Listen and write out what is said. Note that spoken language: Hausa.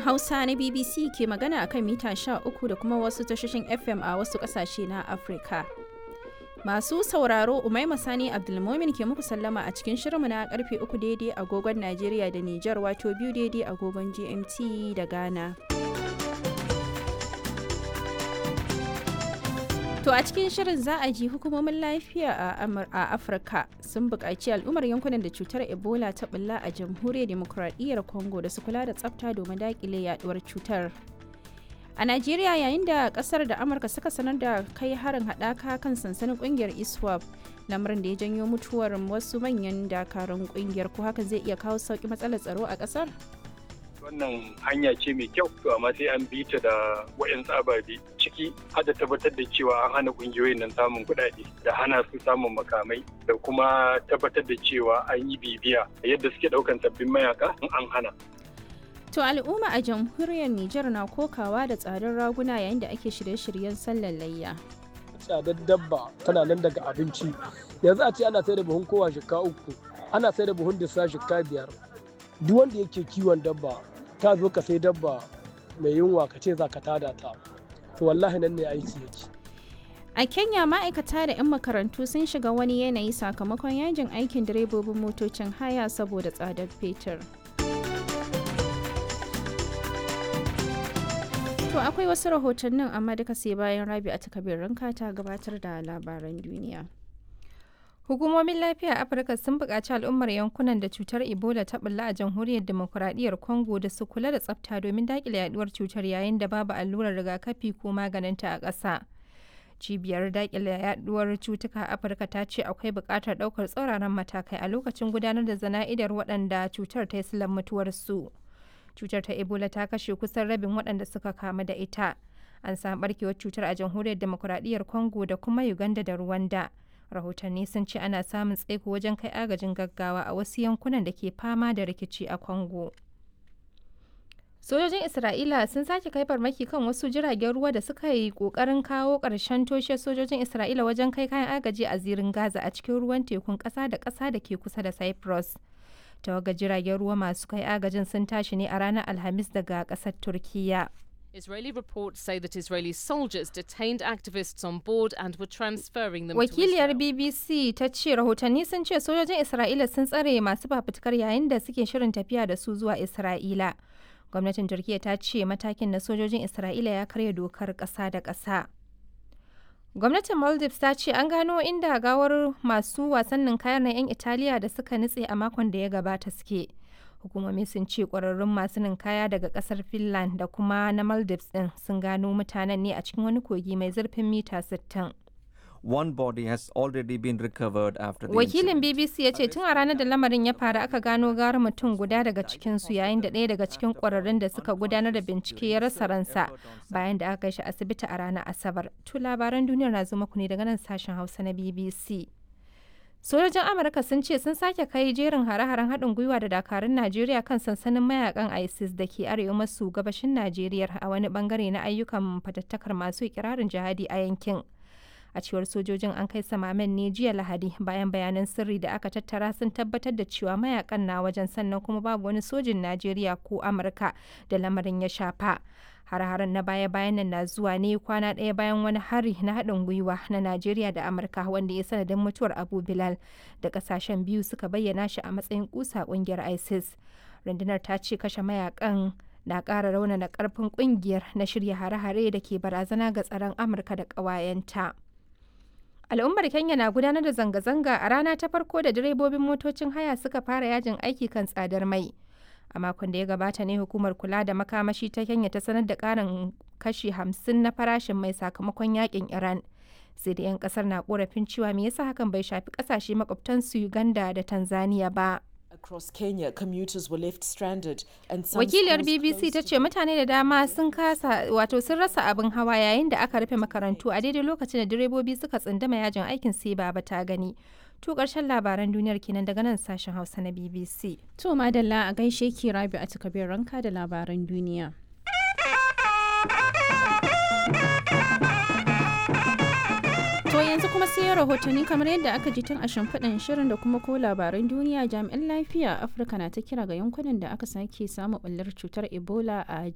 Hausa na BBC ke magana akan mita 13 da kuma wasu tashoshin FM a wasu ƙasashe na Afirka. Masu sauraro Umaima Sani Abdulmomin ke muku sallama a cikin shirinmu na karfe 3 daidai agogon Najeriya da Nijar wato biyu daidai agogon GMT da Ghana. To a cikin shirin za a ji hukumomin lafiya a Afirka sun buƙaci al'ummar yankunan da cutar Ebola ta bulla a jamhuriyar demokuraɗiyyar Congo da su kula da tsafta domin daƙile yaduwar cutar. A Najeriya yayin da ƙasar da Amurka suka sanar da kai harin haɗaka kan sansanin ƙungiyar ISWAP lamarin da ya janyo mutuwar wasu manyan dakarun ƙungiyar ko hakan zai iya kawo sauƙi matsalar tsaro a ƙasar? wannan hanya ce mai kyau to amma sai an bi ta da wayan ababe ciki har da tabbatar da cewa an hana kungiyoyin nan samun kuɗaɗe da hana su samun makamai da kuma tabbatar da cewa an yi bibiya yadda suke ɗaukan sabbin mayaka in an hana To al'umma a jamhuriyar Nijar na kokawa da tsadar raguna yayin da ake shirye-shiryen sallar layya. Tsadar dabba tana nan daga abinci. Yanzu a ce ana sai da buhun kowa shika uku, ana sai da buhun disa shika biyar. Duk wanda yake kiwon dabba ta zo ka sai dabba mai yunwa ka ce za ka tada ta to wallahi nan ne aiki yake a kenya ma'aikata da 'yan makarantu sun shiga wani yanayi sakamakon yajin aikin direbobin motocin haya saboda tsadar fetur to akwai wasu rahotannin amma duka sai bayan rabi a takabirin ta gabatar da labaran duniya Hukumomin lafiya a Afirka sun buƙaci al'ummar yankunan da cutar Ebola ta bulla a jamhuriyar demokuraɗiyyar Congo da su kula da tsafta domin daƙile yaduwar cutar yayin da babu allurar rigakafi ko maganinta a ƙasa. Cibiyar daƙile yaduwar cutuka a Afirka ta ce akwai buƙatar ɗaukar tsauraran matakai a lokacin gudanar da zana'idar waɗanda cutar ta yi silan mutuwarsu. Cutar ta Ebola ta kashe kusan rabin waɗanda suka kamu da ita. An samu ɓarkewar cutar a jamhuriyar demokuraɗiyyar Congo da kuma Uganda da Rwanda. rahotanni sun ce ana samun tsaiko wajen kai agajin gaggawa a wasu yankunan da ke fama da rikici a congo sojojin isra'ila sun sake kai farmaki kan wasu jiragen ruwa da suka yi kokarin kawo ƙarshen toshe sojojin isra'ila wajen kai kayan agaji a zirin gaza a cikin ruwan tekun ƙasa da ƙasa da ke kusa da cyprus tawaga jiragen ruwa masu kai agajin sun tashi ne a ranar alhamis daga ƙasar turkiyya Israeli reports say that Israeli soldiers detained activists on board and were transferring them Wakiliyar to Israel. BBC ta ce rahotanni sun ce sojojin Isra'ila sun tsare masu fafutukar yayin da suke shirin tafiya da su zuwa Isra'ila. Gwamnatin Turkiyya ta ce matakin na sojojin Isra'ila ya karya dokar ƙasa da ƙasa. Gwamnatin Maldives ta ce an gano inda gawar masu wasannin kayan na 'yan Italiya da suka nutse a makon da ya gabata suke. hukumomi sun ce kwararrun masu ninkaya daga kasar finland da kuma na maldives din sun gano mutanen ne a cikin wani kogi mai zurfin mita 60 One body has already been recovered after the wakilin incident. bbc ya ce tun a ranar da lamarin ya faru aka gano gara mutum guda daga cikinsu yayin da ɗaya daga cikin kwararrun da suka gudanar da bincike ya rasa ransa bayan da aka kai shi asibiti a ranar asabar to labaran duniyar na zo muku ne daga nan sashen hausa na bbc sojojin amurka sun ce sun sake kai jerin hare-haren haɗin gwiwa da dakarun najeriya kan sansanin mayakan isis da ke arewa maso gabashin najeriya a wani bangare na ayyukan fatattakar masu ikirarin jihadi a yankin a cewar sojojin an kai samamen ne jiya lahadi bayan bayanan sirri da aka tattara sun tabbatar da cewa mayakan na wajen sannan kuma babu wani sojin najeriya ko amurka da lamarin ya shafa har-haren na baya-bayan nan na zuwa ne kwana ɗaya bayan wani hari na haɗin gwiwa na Najeriya da Amurka wanda ya sanadin mutuwar Abu Bilal da ƙasashen biyu suka bayyana shi a matsayin kusa ƙungiyar ISIS. Rundunar ta ce kashe mayakan na ƙara raunana ƙarfin ƙungiyar na shirya hare-hare da ke barazana ga tsaron Amurka da ƙawayenta. Al'ummar Kenya na gudanar da zanga-zanga a rana ta farko da direbobin motocin haya suka fara yajin aiki kan tsadar mai. a makon da ya gabata ne hukumar kula da makamashi ta kenya ta sanar da karin kashi hamsin na farashin mai sakamakon yakin iran sai da 'yan kasar na korafin cewa me yasa hakan bai shafi kasashe makwabtansu uganda da tanzania ba Across Kenya, commuters were left stranded and some wakiliyar schools bbc closed ta ce mutane da dama sun kasa wato sun rasa abin hawa yayin da aka rufe makarantu a daidai lokacin da direbobi suka tsindama yajin aikin sai baba ta gani to karshen labaran duniyar kenan daga nan sashen hausa na bbc To madalla a gaishe ki rabi a takabir ranka da labaran duniya. To yanzu kuma sai rahotanni kamar yadda aka ji tun a shimfiɗan shirin da kuma ko labaran duniya jami'an lafiya a Afirka na ta kira ga yankunan da aka sake samun ɓullar cutar Ebola a